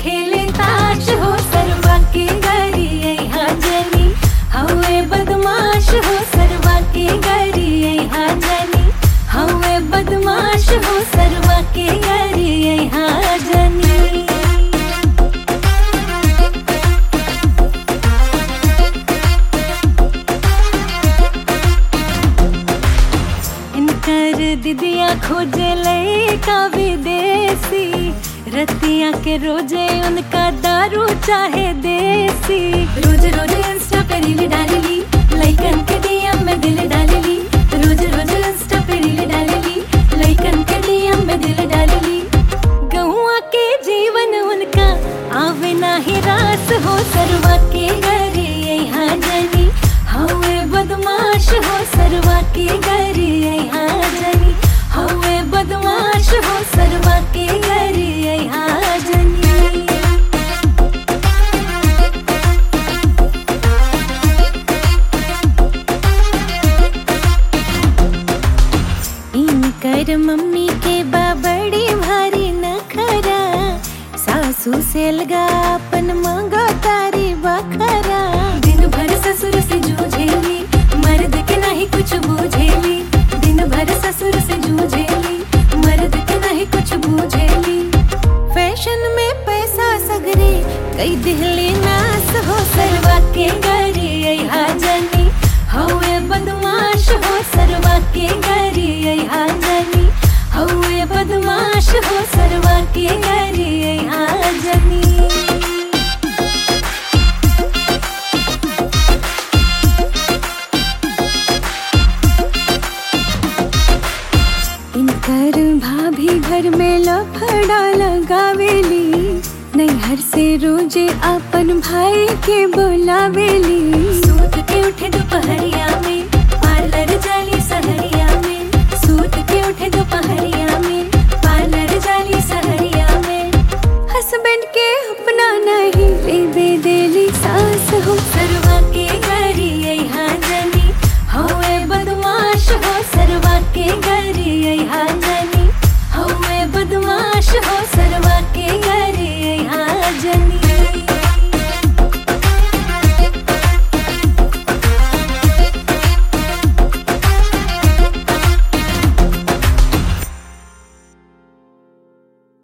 खेले ताश हो सरवा के गरी यहाँ जनी हवे बदमाश हो सरवा के गरी यहाँ जनी हवे बदमाश हो सरवा के गरी यहाँ जनी इनकर दिदिया खोजे लड़का विदेशी रतिया के रोजे उनका दारू चाहे देसी रोज रोज इंस्टा पे रील डालेली लइकन के डीएम में दिल डालेली रोज रोज इंस्टा पे रील डालेली लइकन के डीएम में दिल डालेली गौआ के जीवन उनका आवे ना ही रास हो सरवा के घरे यहाँ जनी हवे बदमाश हो सरवा के घरे यहाँ जनी हवे बदमाश हो सरवा के घरे यहाँ जनी इनकर मम्मी के बाबड़ी भारी नखरा सासू से लगा अपन मांगो तारी बखरा दिन भर ससुर से जूझेली मर्द के नहीं कुछ बूझेली दिन भर ससुर से जूझेली मर्द के नहीं कुछ बूझेली फैशन में पैसा सगरे कई दिहली नास हो सरवा के गरी यहाँ जनी हवे बदमाश हो सरवा के गरी यहाँ जनी हवे बदमाश हो सरवा के गरी यहाँ जनी इनकर भाभी घर में लफड़ा लगावेली नैहर से रोजे अपन भाई के बोलावेली सूत के उठे दोपहरिया